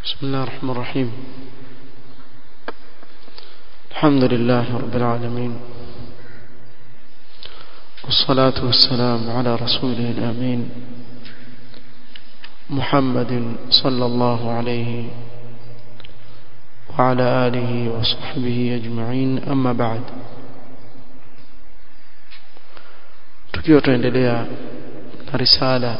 بسم الله الرحمن الرحيم الحمد لله رب العالمين والصلاة والسلام على رسوله الأمين محمد صلى الله عليه وعلى آله وصحبه أجمعين أما بعد tukiwa tuendelea na risala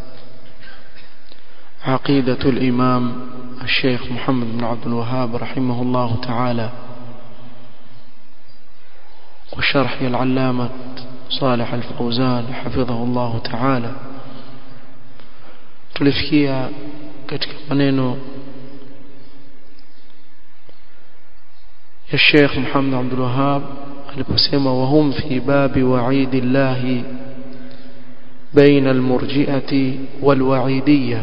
عقيدة الإمام الشيخ محمد بن عبد الوهاب رحمه الله تعالى وشرح العلامة صالح الفوزان حفظه الله تعالى tulifikia katika maneno ya Sheikh Muhammad Abdul Wahhab aliposema wahum fi babi wa'idillahi baina almurji'ati walwa'idiyya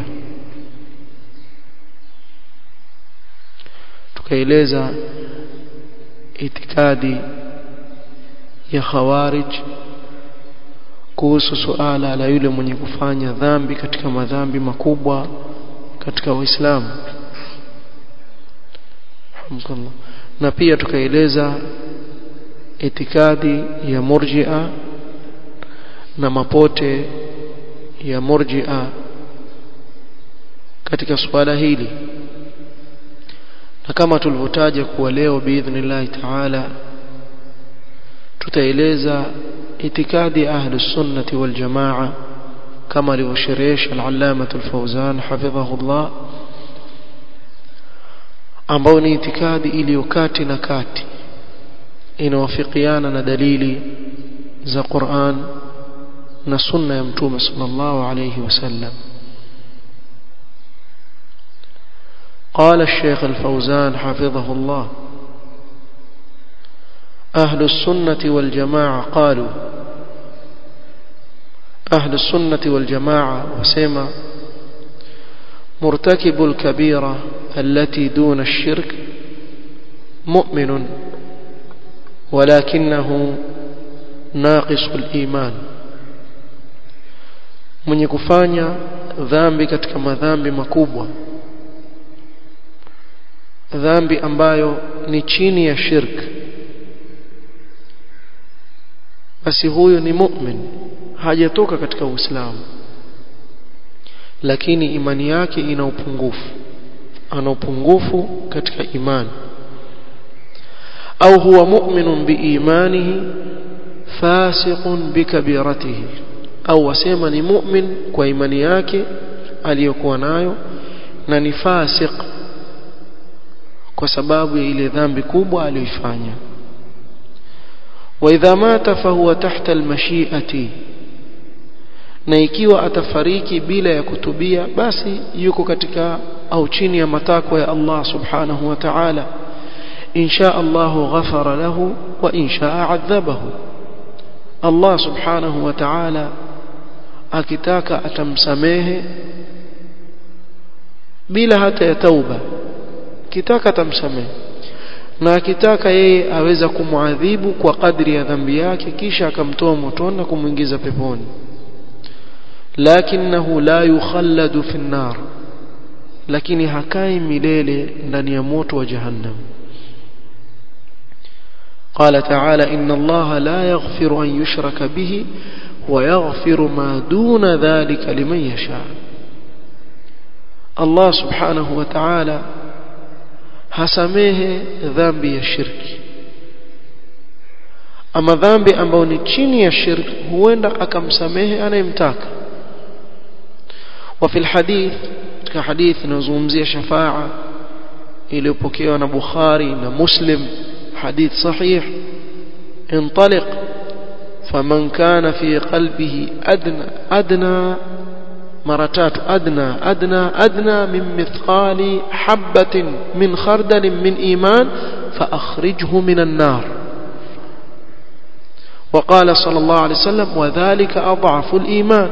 tukaeleza itikadi ya khawarij kuhusu suala la yule mwenye kufanya dhambi katika madhambi makubwa katika Uislamu na pia tukaeleza itikadi ya murji'a na mapote ya murji'a katika suala hili na kama tulivyotaja kuwa leo biidhnillahi taala tutaeleza itikadi ahli sunnati wal jamaa kama alivyosherehesha al-allama al-fawzan hafidhahullah ambao ni itikadi iliyo kati na kati inawafikiana na dalili za Qur'an na sunna ya mtume sallallahu alayhi wasallam قال الشيخ الفوزان حفظه الله أهل السنة والجماعة قالوا أهل السنة والجماعة وسيما مرتكب الكبيرة التي دون الشرك مؤمن ولكنه ناقص الإيمان من يكفانيا ذنبي katika madhambi makubwa dhambi ambayo ni chini ya shirk basi huyo ni mu'min hajatoka katika uislamu lakini imani yake ina upungufu ana upungufu katika imani au huwa mu'minun biimanihi fasiqun bikabiratihi au wasema ni mu'min kwa imani yake aliyokuwa nayo na ni fasiq kwa sababu ya ile dhambi kubwa aliyoifanya wa idha mata fahuwa tahta almashi'ati na ikiwa atafariki bila ya kutubia basi yuko katika au chini ya matakwa ya Allah subhanahu wa ta'ala insha Allah ghafara lahu wa insha adhabahu Allah subhanahu wa ta'ala akitaka atamsamehe bila hata ya tauba kitaka atamsamehe na akitaka yeye aweza kumwadhibu kwa kadri ya dhambi yake kisha akamtoa motoni na kumwingiza peponi lakinahu la yukhalladu fi nar lakini hakai milele ndani ya moto wa jahannam قال تعالى إن الله لا يغفر أن يشرك به ويغفر ما دون ذلك لمن يشاء الله سبحانه وتعالى hasamehe dhambi ya shirki ama dhambi ambayo ni chini ya shirki huenda akamsamehe anayemtaka وفي الحديث katika hadith inazungumzia shafaa iliyopokewa na Bukhari na Muslim hadith sahih انطلق فمن كان في قلبه أدنى أدنى مرتات أدنى أدنى أدنى من مثقال حبة من خردل من إيمان فأخرجه من النار وقال صلى الله عليه وسلم وذلك أضعف الإيمان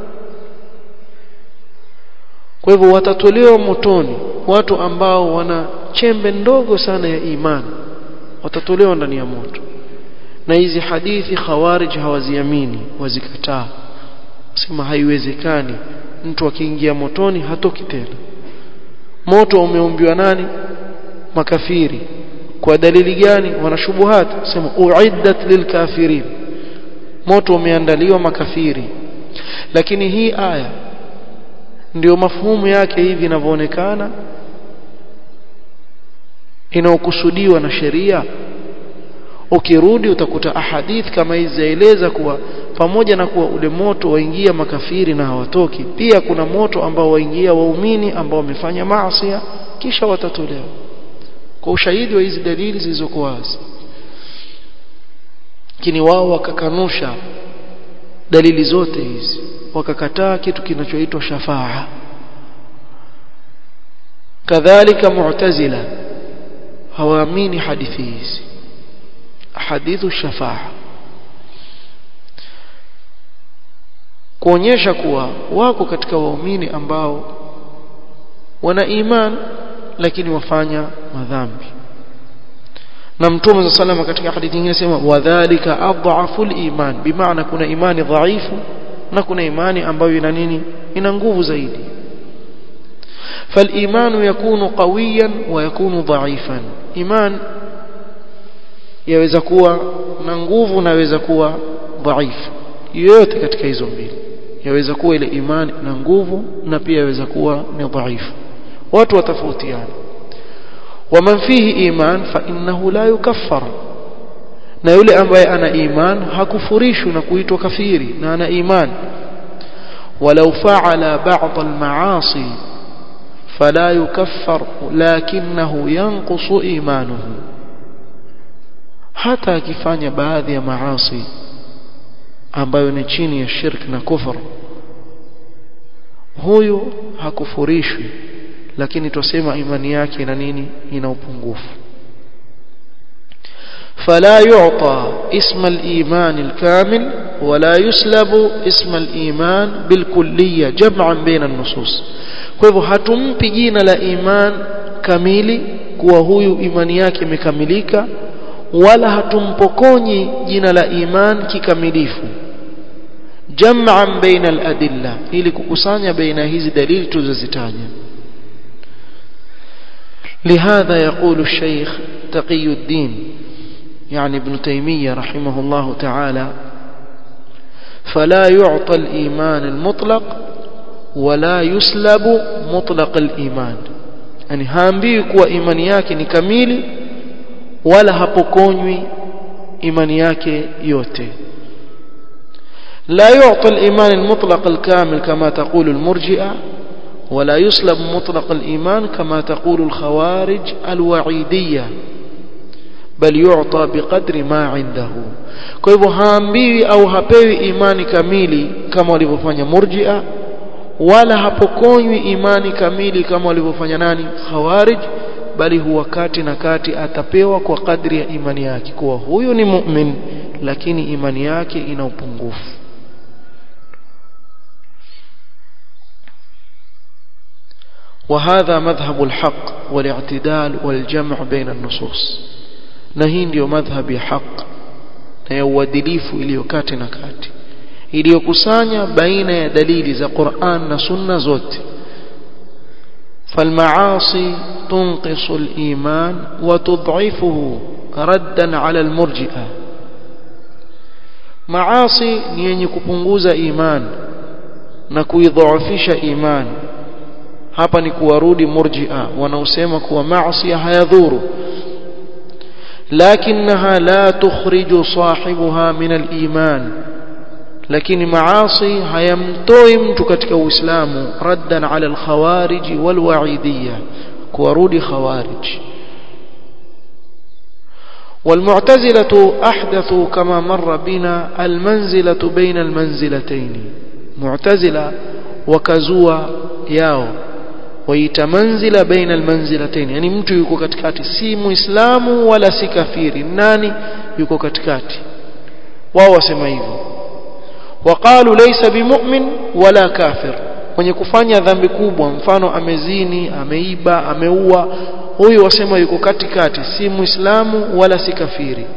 kwa hivyo watatolewa motoni watu ambao wana chembe ndogo sana ya imani watatolewa ndani ya moto na hizi hadithi khawarij hawaziamini wazikataa sema haiwezekani mtu akiingia motoni hatoki tena moto umeumbiwa nani makafiri kwa dalili gani wanashubuhat sema uiddat lilkafirin moto umeandaliwa makafiri lakini hii aya ndio mafhumu yake hivi inavyoonekana inaokusudiwa na sheria ukirudi utakuta ahadith kama hizi zaeleza kuwa pamoja na kuwa ule moto waingia makafiri na hawatoki pia kuna moto ambao waingia waumini ambao wamefanya maasi kisha watatolewa kwa ushahidi wa hizi dalili zilizokuwa wazi lakini wao wakakanusha dalili zote hizi wakakataa kitu kinachoitwa shafaa kadhalika mu'tazila hawaamini hadithi hizi hadithu shafaa kuonyesha kuwa wako katika waumini ambao wana iman lakini wafanya madhambi na mtume za salama katika hadithi nyingine sema wadhālika adhafu al-iman bimaana kuna imani dhaifu na kuna imani ambayo ina nini ina nguvu zaidi فالإيمان يكون قويا ويكون ضعيفا إيمان yaweza kuwa na nguvu na yaweza kuwa dhaifu yote katika hizo mbili yaweza kuwa ile imani na nguvu na pia yaweza kuwa ni dhaifu watu watofautiana waman fihi iman fa innahu la yukaffar na yule ambaye ana iman hakufurishwi na kuitwa kafiri na ana iman walau fa'ala ba'd al-ma'asi fala yukaffar lakinahu yanqusu imanuhu hata akifanya baadhi ya maasi ambayo ni chini ya shirk na kufur huyu hakufurishwi lakini tusema imani yake ina nini ina upungufu فلا يعطى اسم الإيمان الكامل ولا يسلب اسم الإيمان بالكلية جمعا بين النصوص فلهو hatumpi jina la iman kamili kuwa huyu imani yake imekamilika wala hatumpokonyi jina la iman kikamilifu jam'an baina al-adilla ili kukusanya baina hizi dalili tulizozitaja لهذا يقول الشيخ تقي الدين يعني ابن تيمية رحمه الله تعالى فلا يعطى الإيمان المطلق ولا يسلب مطلق الإيمان يعني هامبي كوا إيماني yake ni kamili wala hapokonywi imani yake yote لا يعطى الإيمان المطلق الكامل كما تقول المرجئة ولا يسلب مطلق الإيمان كما تقول الخوارج الوعيدية بل يعطى بقدر ما عنده kwa hivyo haambiwi au hapewi imani kamili kama walivyofanya murjia wala hapokonywi imani kamili kama walivyofanya nani khawarij bali huwa kati na kati atapewa kwa kadri ya imani yake kuwa huyu ni mu'min lakini imani yake ina upungufu وهذا مذهب الحق والاعتدال والجمع بين النصوص na hii ndio madhhabi ya haq na ya uadilifu iliyokati na kati iliyokusanya baina ya dalili za Qur'an na Sunna zote فالمعاصي تنقص الإيمان وتضعفه ردا على المرجئة معاصي ni yenye kupunguza iman na kuidhaifisha iman hapa ni kuwarudi murji'a wanaosema kuwa maasi hayadhuru لكنها لا تخرج صاحبها من الإيمان لكن معاصي hayamtoi mtu katika uislamu raddan ala alkhawarij walwaidiyya kuwarudi khawarij والمعتزلة أحدثوا كما مر بنا المنزلة بين المنزلتين معتزلة وكزوا ياو waita manzila baina almanzilatayn yani mtu yuko katikati si muislamu wala si kafiri nani yuko katikati wao wasema hivyo waqalu laysa bimu'min wala kafir mwenye kufanya dhambi kubwa mfano amezini ameiba ameua huyu wasema yuko katikati si muislamu wala si kafiri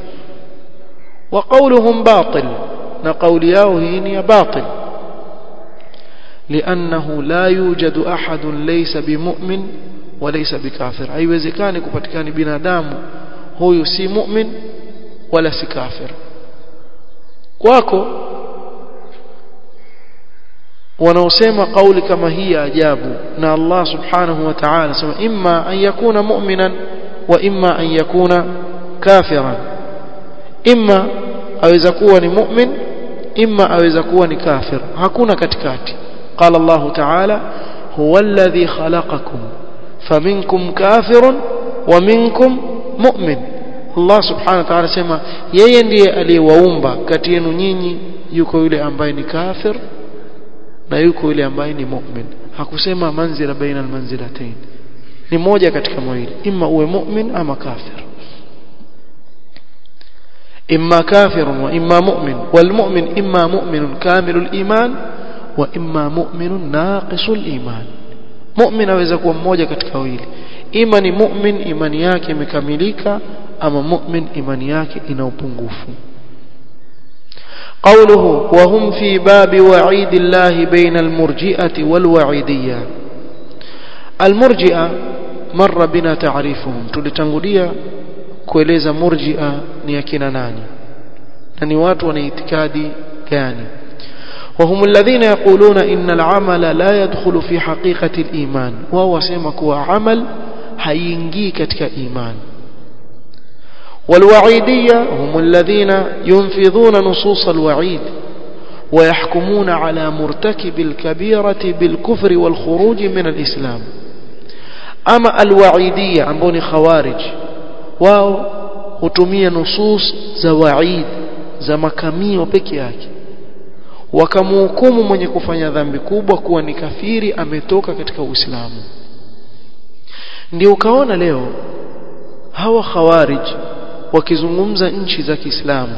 wa qawluhum batil na kauli yao hii ni ya batil لأنه لا يوجد أحد ليس بمؤمن وليس بكافر haiwezekani kupatikana binadamu huyu si mu'min wala si kafir kwako wanaosema kauli kama hii ya ajabu na Allah subhanahu wa ta'ala anasema imma an yakuna mu'minan wa imma an yakuna kafiran imma aweza kuwa ni mu'min imma aweza kuwa ni kafir hakuna katikati قال الله تعالى هو الذي خلقكم فمنكم كافر ومنكم مؤمن Allah subhanahu wa ta'ala sema yeye ndiye aliyewaumba kati yenu nyinyi yuko yule ambaye ni kafir na yuko yule ambaye ni mu'min hakusema manzila baina almanzilatayn ni moja katika mawili imma uwe mu'min ama kafir imma kafir wa imma mu'min wal mu'min imma mu'minun kamilul iman wa imma mu'minun naqisul iman mu'min aweza kuwa mmoja katika wawili ima ni mu'min imani yake imekamilika ama mu'min imani yake ina upungufu قوله وهم في باب وعيد الله بين المرجئة والوعيدية المرجئة مر بنا تعريفهم tulitangulia kueleza murji'a ni akina nani na ni watu wana itikadi gani وهم الذين يقولون إن العمل لا يدخل في حقيقة الإيمان وهو سيمك عمل هينجي كتك إيمان والوعيدية هم الذين ينفذون نصوص الوعيد ويحكمون على مرتكب الكبيرة بالكفر والخروج من الإسلام أما الوعيدية عمبوني خوارج واو hutumia nusus za waid za makamio peke yake wakamhukumu mwenye kufanya dhambi kubwa kuwa ni kafiri ametoka katika Uislamu ndio ukaona leo hawa khawarij wakizungumza nchi za Kiislamu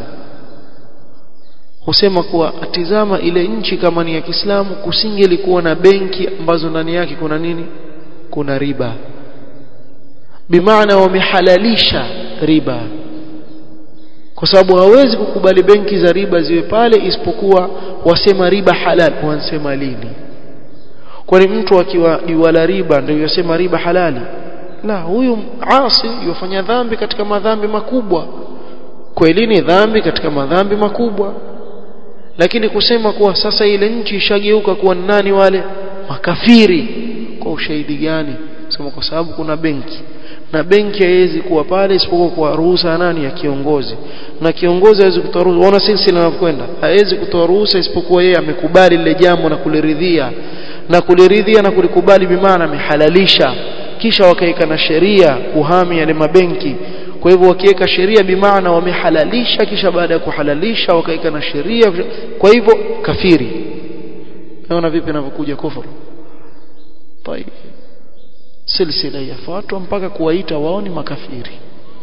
husema kuwa atizama ile nchi kama ni ya Kiislamu kusingelikuwa na benki ambazo ndani yake kuna nini kuna riba bimaana wamehalalisha riba kwa sababu hawezi kukubali benki za riba ziwe pale isipokuwa wasema riba halal wansema lini kwani mtu akiwa iwala riba ndio yasema riba halali la huyu asi yofanya dhambi katika madhambi makubwa kweli ni dhambi katika madhambi makubwa lakini kusema kuwa sasa ile nchi ishageuka kuwa nani wale makafiri kwa ushahidi gani sema kwa sababu kuna benki na benki haiwezi kuwa pale isipokuwa kwa ruhusa ya nani ya kiongozi na kiongozi hawezi kutoa ruhusa ona silsila inavyokwenda hawezi kutoa ruhusa isipokuwa yeye amekubali lile jambo na kuliridhia na kuliridhia na kulikubali bimaana amehalalisha kisha wakaika na sheria kuhami yale mabenki kwa hivyo wakiweka sheria bimaana wamehalalisha kisha baada ya kuhalalisha wakaika na sheria kwa hivyo kafiri naona vipi inavyokuja kufuru طيب silsila yafuatwa mpaka kuwaita wao ni makafiri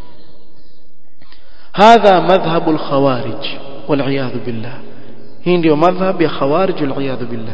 hadha madhhabu alkhawarij والعياذ بالله hii ndio madhhab ya khawarij والعياذ بالله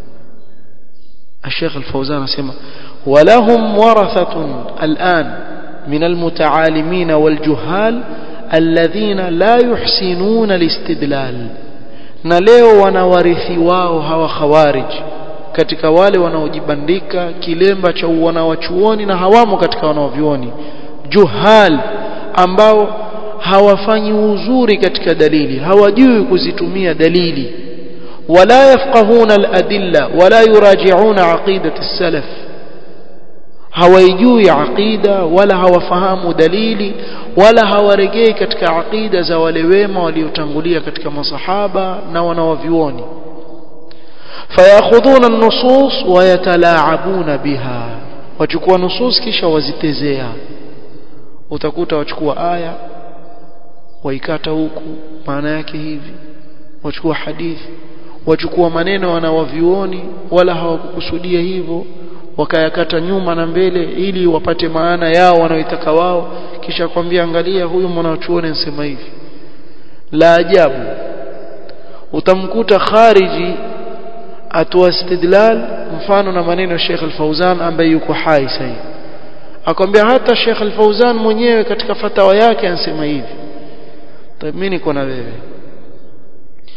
الشيخ الفوزان اسمع ولهم ورثة الآن من المتعالمين والجهال الذين لا يحسنون الاستدلال na leo wanawarithi wao hawa khawarij katika wale wanaojibandika kilemba cha wanawachuoni na hawamo katika wanaovyuoni juhal ambao hawafanyi uzuri katika dalili hawajui kuzitumia dalili wala yafqahuna aladilla wala yuraji'una aqidat as-salaf hawaijui aqida wala hawafahamu dalili wala hawaregei katika aqida za wale wema waliotangulia katika masahaba na wanawavyuoni fayakhudhuna an-nusus wa yatalaabuna biha wachukua nusus kisha wazitezea utakuta wachukua aya waikata huku maana yake hivi wachukua hadithi wachukua maneno wanawavioni wala hawakukusudia hivyo wakayakata nyuma na mbele ili wapate maana yao wanaoitaka wao kisha kwambia angalia huyu mwanachuoni anasema hivi la ajabu utamkuta khariji atoa istidlal mfano na maneno ya Sheikh Al-Fauzan ambaye yuko hai sasa akwambia hata Sheikh Al-Fauzan mwenyewe katika fatawa yake anasema hivi mimi niko na wewe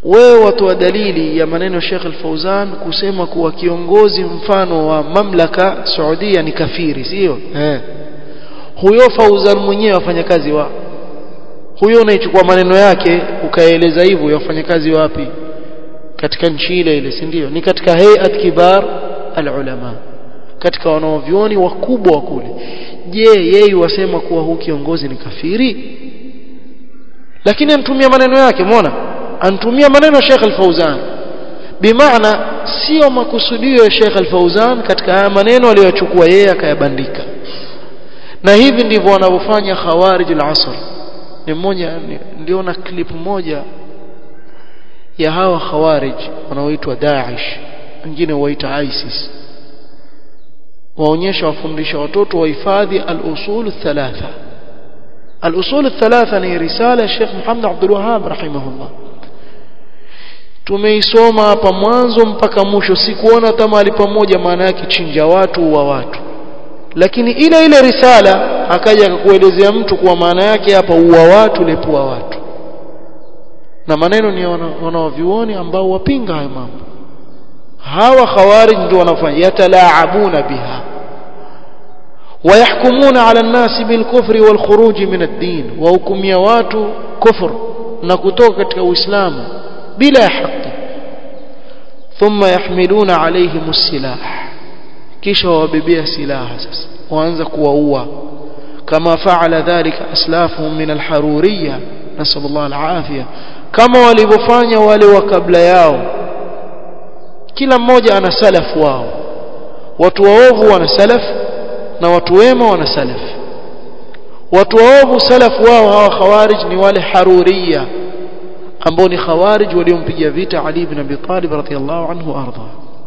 wewe watoa dalili ya maneno Sheikh Al-Fauzan kusema kuwa kiongozi mfano wa mamlaka Saudia ni kafiri sio eh huyo Fauzan mwenyewe afanya kazi wa huyo unaichukua maneno yake ukaeleza hivyo yafanya kazi wapi katika nchi ile ile si ndio ni katika hayat kibar al-ulama katika wanaovioni wakubwa wa kule je yeye wasema kuwa huu kiongozi ni kafiri lakini anatumia maneno yake muona anatumia maneno ya Sheikh Al-Fauzan bimaana sio makusudio ya Sheikh Al-Fauzan katika haya maneno aliyochukua yeye akayabandika na hivi ndivyo wanavyofanya khawarij al-asr ni mmoja niliona clip moja ya hawa khawarij wanaoitwa Daesh wengine waita ISIS waonyesha wafundisha watoto wahifadhi al-usul thalatha al-usul thalatha ni risala ya Sheikh Muhammad Abdul Wahhab rahimahullah tumeisoma hapa mwanzo mpaka mwisho sikuona hata mahali pamoja maana yake chinja watu wa watu lakini ile ile risala akaja akakuelezea mtu kwa maana yake hapa uwa watu lepua watu na maneno ni wanaovioni ambao wapinga hayo mambo hawa khawarij ndio wanafanya yatalaabuna biha ويحكمون على الناس بالكفر والخروج من الدين وحكميا watu kufur na kutoka katika uislamu bila haki ثم يحملون عليهم السلاح kisha wabebea silaha sasa waanza kuwaua kama faala dhalika aslafuhum min alharuriyya nasallallahu alafia kama walivyofanya wale wa kabla yao kila mmoja ana salafu wao watu waovu wana salaf na watu wema wana salaf watu waovu salafu wao hawa khawarij ni wale haruriyya ambao ni khawarij waliompiga vita Ali ibn Abi Talib radhiyallahu anhu arda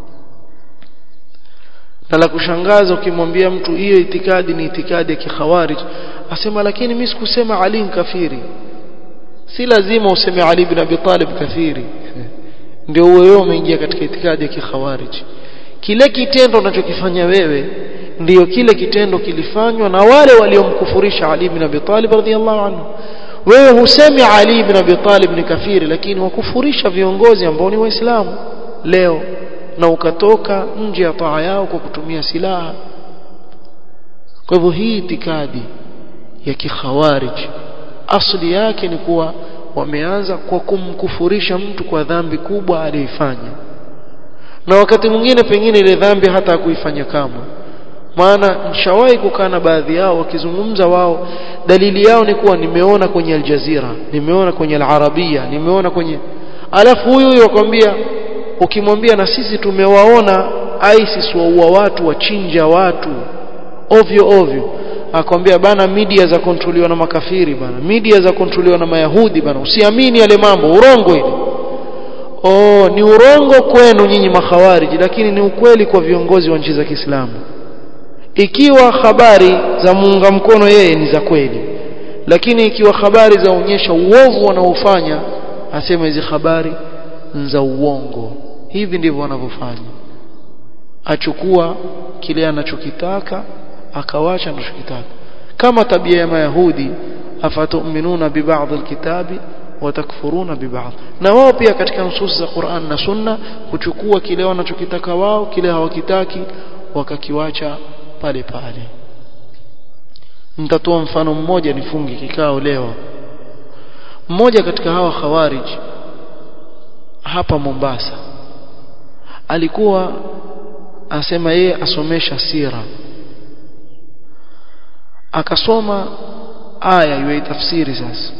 na la kushangaza ukimwambia mtu hiyo itikadi ni itikadi ya kikhawarij asema lakini mimi sikusema Ali ni kafiri si lazima useme Ali ibn Abi Talib kafiri ndio wewe umeingia katika itikadi ya kikhawarij kile kitendo unachokifanya wewe ndiyo kile kitendo kilifanywa na wale waliomkufurisha Ali ibn Abi Talib radhiyallahu anhu wewe husemi Ali ibn Abi Talib ni kafiri lakini wakufurisha viongozi ambao ni waislamu leo na ukatoka nje ya taa yao kwa kutumia silaha kwa hivyo hii itikadi ya kikhawarij asli yake ni kuwa wameanza kwa kumkufurisha mtu kwa dhambi kubwa aliyoifanya na wakati mwingine pengine ile dhambi hata hakuifanya kamwe maana nishawahi kukaa na baadhi yao wakizungumza wao dalili yao ni kuwa nimeona kwenye Aljazira nimeona kwenye Al-Arabia nimeona kwenye alafu huyu huyu akwambia ukimwambia na sisi tumewaona ISIS waua watu wachinja watu ovyo ovyo akwambia bana media za kontroliwa na makafiri bana media za kontroliwa na mayahudi bana usiamini yale mambo urongo ile oh ni urongo kwenu nyinyi makhawariji lakini ni ukweli kwa viongozi wa nchi za Kiislamu ikiwa habari za muunga mkono yeye ni za kweli lakini ikiwa habari za onyesha uovu wanaofanya asema hizi habari za uongo hivi ndivyo wanavyofanya achukua kile anachokitaka akawacha anachokitaka kama tabia ya mayahudi afatuminuna bibadhi alkitabi watakfuruna bibadhi na wao pia katika nusus za Qur'an na Sunna kuchukua kile wanachokitaka wao kile hawakitaki wakakiwacha pale pale nitatoa mfano mmoja nifungi kikao leo mmoja katika hawa khawarij hapa Mombasa alikuwa asema yeye asomesha sira akasoma aya iwe tafsiri sasa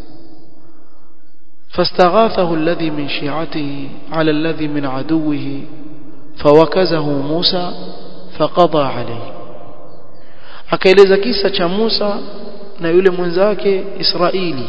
فاستغاثه الذي من شيعته على الذي من عدوه فوكزه موسى فقضى عليه akaeleza kisa cha Musa na yule mwenzake Israeli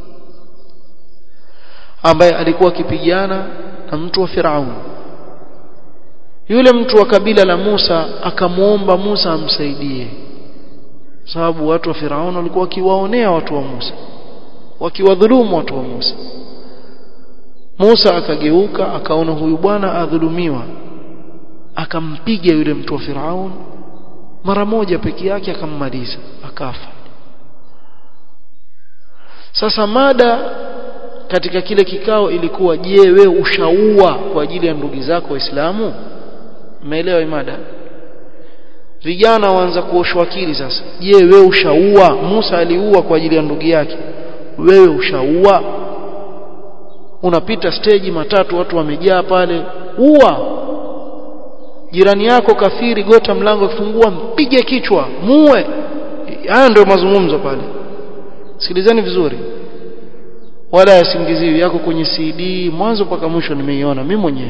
ambaye alikuwa akipigana na mtu wa Firaun yule mtu wa kabila la Musa akamuomba Musa amsaidie sababu watu wa Firaun walikuwa wakiwaonea watu wa Musa wakiwadhulumu watu wa Musa Musa akageuka akaona huyu bwana adhulumiwa akampiga yule mtu wa Firaun mara moja peke yake akammaliza akafa sasa mada katika kile kikao ilikuwa je wewe ushaua kwa ajili ya ndugu zako waislamu umeelewa imada vijana waanza kuoshwa akili sasa je wewe ushaua Musa aliua kwa ajili ya ndugu yake wewe ushaua unapita stage matatu watu wamejaa pale ua jirani yako kafiri gota mlango akifungua mpige kichwa muue haya ndio mazungumzo pale sikilizeni vizuri wala yasingiziwi yako kwenye CD mwanzo mpaka mwisho nimeiona mimi mwenyewe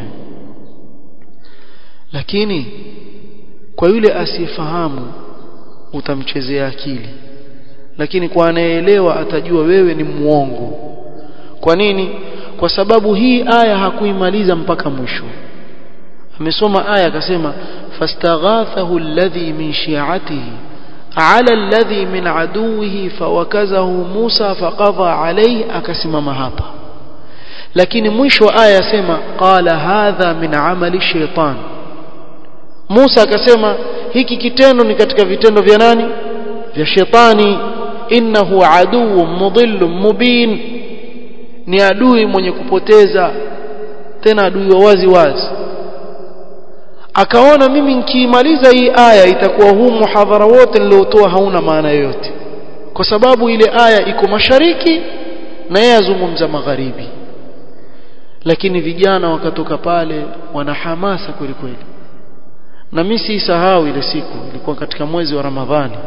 lakini kwa yule asiyefahamu utamchezea akili lakini kwa anayeelewa atajua wewe ni muongo kwa nini kwa sababu hii aya hakuimaliza mpaka mwisho amesoma aya akasema fastaghathahu alladhi min shi'atihi ala alladhi min aduwihi fawakazahu Musa faqadha alayhi akasimama hapa lakini mwisho aya yasema qala hadha min amali shaytan Musa akasema hiki kitendo ni katika vitendo vya nani vya shetani innahu aduwwun mudhillun mubin ni adui mwenye kupoteza tena adui wa wazi wazi akaona mimi nikiimaliza hii aya itakuwa huu muhadhara wote niliotoa hauna maana yoyote kwa sababu ile aya iko mashariki na yeye azungumza magharibi lakini vijana wakatoka pale wana hamasa kweli kweli na mimi sisahau ile siku ilikuwa katika mwezi wa Ramadhani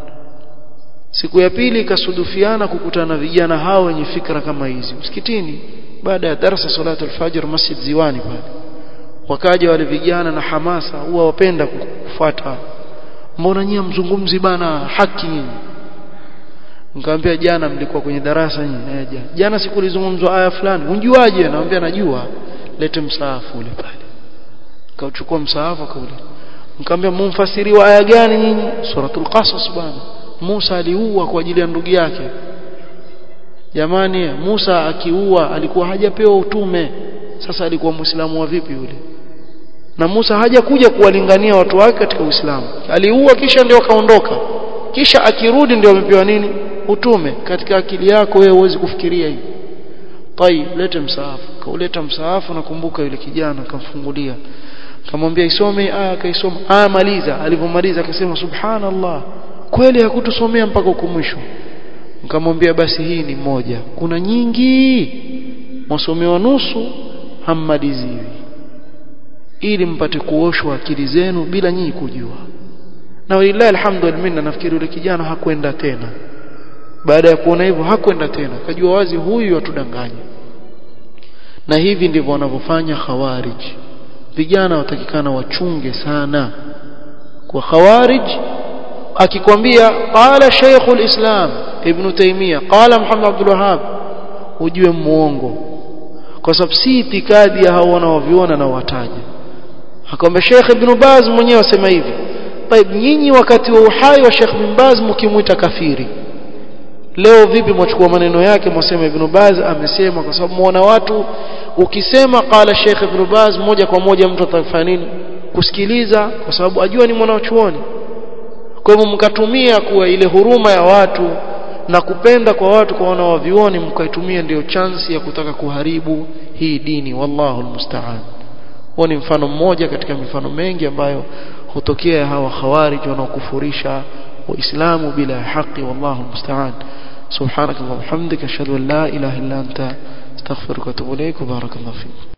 siku ya pili ikasudufiana kukutana na vijana hao wenye fikra kama hizi msikitini baada ya darasa salatu al-fajr masjid ziwani pale wakaja wale vijana na hamasa huwa wapenda kufuata mbona nyinyi mzungumzi bana haki nyinyi nikamwambia jana mlikuwa kwenye darasa nyinyi eh, jana jana sikulizungumzwa aya fulani unjuaje naambia najua lete msaafu ule pale kauchukua msaafu akaule nikamwambia mumfasiri wa aya gani nyinyi suratul qasas bana Musa aliua kwa ajili ya ndugu yake jamani Musa akiua alikuwa hajapewa utume sasa alikuwa muislamu wa vipi yule na Musa hajakuja kuwalingania watu wake katika Uislamu aliua kisha ndio kaondoka kisha akirudi ndio amepewa nini utume katika akili yako wewe huwezi kufikiria hivi tai lete msaafu kauleta msaafu nakumbuka yule kijana akamfungulia kamwambia isome aya akaisoma aya maliza alipomaliza akasema subhanallah kweli hakutusomea mpaka huko mwisho nikamwambia basi hii ni moja kuna nyingi mwasomewa nusu hammaliziwi ili mpate kuoshwa akili zenu bila nyinyi kujua na walillahi alhamdulillah nafikiri yule kijana hakwenda tena baada ya kuona hivyo hakwenda tena kajua wazi huyu atudanganya na hivi ndivyo wanavyofanya khawarij vijana watakikana wachunge sana kwa khawarij akikwambia qala shaykhul islam ibn taymiya qala muhammad abdul wahhab ujue muongo kwa sababu si itikadi ya hao wanaoviona na wataja akamwambia Sheikh Ibn Baz mwenyewe asema hivi طيب nyinyi wakati wa uhai wa Sheikh Ibn Baz mkimuita kafiri leo vipi mwachukua maneno yake mwasema Ibn Baz amesema kwa sababu muona watu ukisema qala Sheikh Ibn Baz moja kwa moja mtu atafanya nini kusikiliza kwa sababu ajua ni mwanachuoni kwa hivyo mkatumia kuwa ile huruma ya watu na kupenda kwa watu kwa wanaovioni mkaitumia ndio chansi ya kutaka kuharibu hii dini wallahu almusta'an huo ni mfano mmoja katika mifano mengi ambayo hutokea hawa khawarij wanaokufurisha waislamu bila haki wallahu almusta'an subhanakallahumma hamdika ashhadu an la ilaha illa anta astaghfiruka wa atubu ilaik wa barakallahu fik